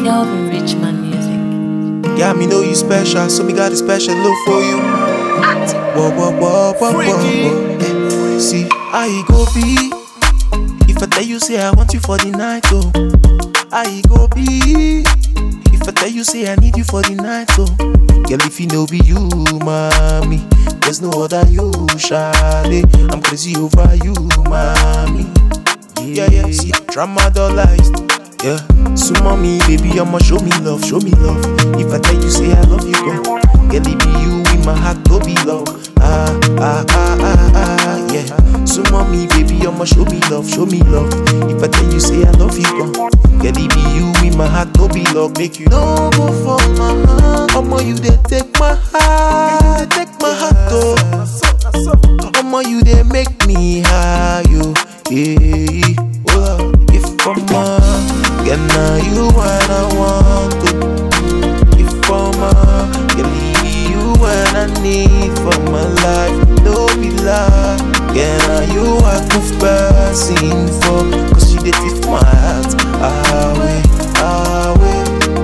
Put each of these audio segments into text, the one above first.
Kelvin Richman Music. Yeah, me know you special, so me got a special love for you. Whoa, whoa, whoa, whoa, whoa, whoa. Eh, See, how you go be? If I tell you, say I want you for the night, oh. How you go be? If I tell you, say I need you for the night, oh. Girl, if you know be you, mommy. There's no other you, Shade. I'm crazy over you, mommy. Yeah, yeah, see, dramatized. Yeah, so mommy, baby, I'ma show me love, show me love. If I tell you, say I love you, girl. Girl, it be you in my heart, go be love. Ah, ah, ah, ah, ah, yeah. So mommy, baby, I'ma show me love, show me love. If I tell you, say I love you, girl. Girl, it be you in my heart, go be love. Make you no go for my heart. Omo, you they take my heart, they take my heart, oh. Omo, you they make me high, yo. Yeah, oh, if I'm a girl, now you what I want to. If I'm a girl, leave you what I need for my life. No be lie, girl, now you I could passing for. Cause you did it my heart away, away,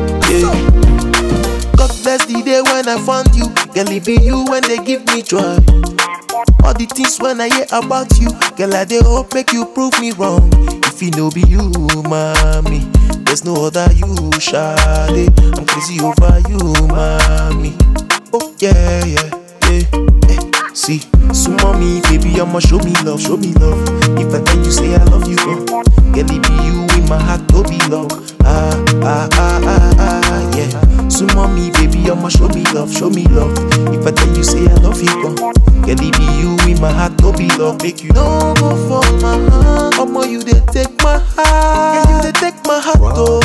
yeah. God bless the day when I found you. Girl, it be you when they give me joy. All the things when I hear about you, girl, I dey hope make you prove me wrong. If it no be you, mommy, there's no other you, Shade. I'm crazy over you, mommy. Oh yeah, yeah, yeah. Eh, See, so mommy, baby, I'ma show me love, show me love. If I tell you, say I love you, girl, girl, it be you in my heart, go be love. Ah, ah, ah, ah, ah, yeah. So mommy, baby, I'ma show me love, show me love. If I tell you, say I love you, girl, girl, it be you in my heart, go be love. Make you no go for my heart. Omo, you they take my heart, yeah, you they take my heart, oh.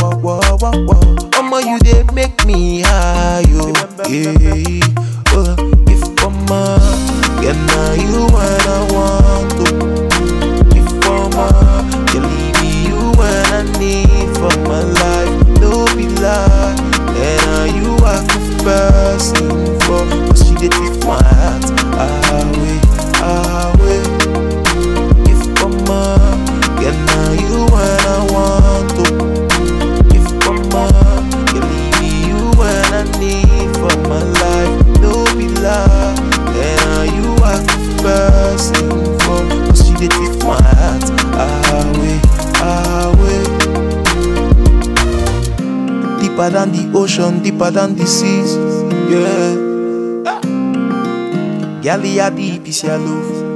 Omo, you they make me high, yo. Yeah, oh, if I'm a yeah, now you what I want to. If I'm a girl, it be you when I need for my life. No be lie, and now you I could passing for. Cause she did take my heart away, away. If I'm a girl, now you what I want to. If I'm a girl, it be you when I need for my life. No be lie, and now you I could passing for. Cause she did take my heart away, away. Deeper than the ocean, deeper than the seas. Yeah. Girl, you deep is your love.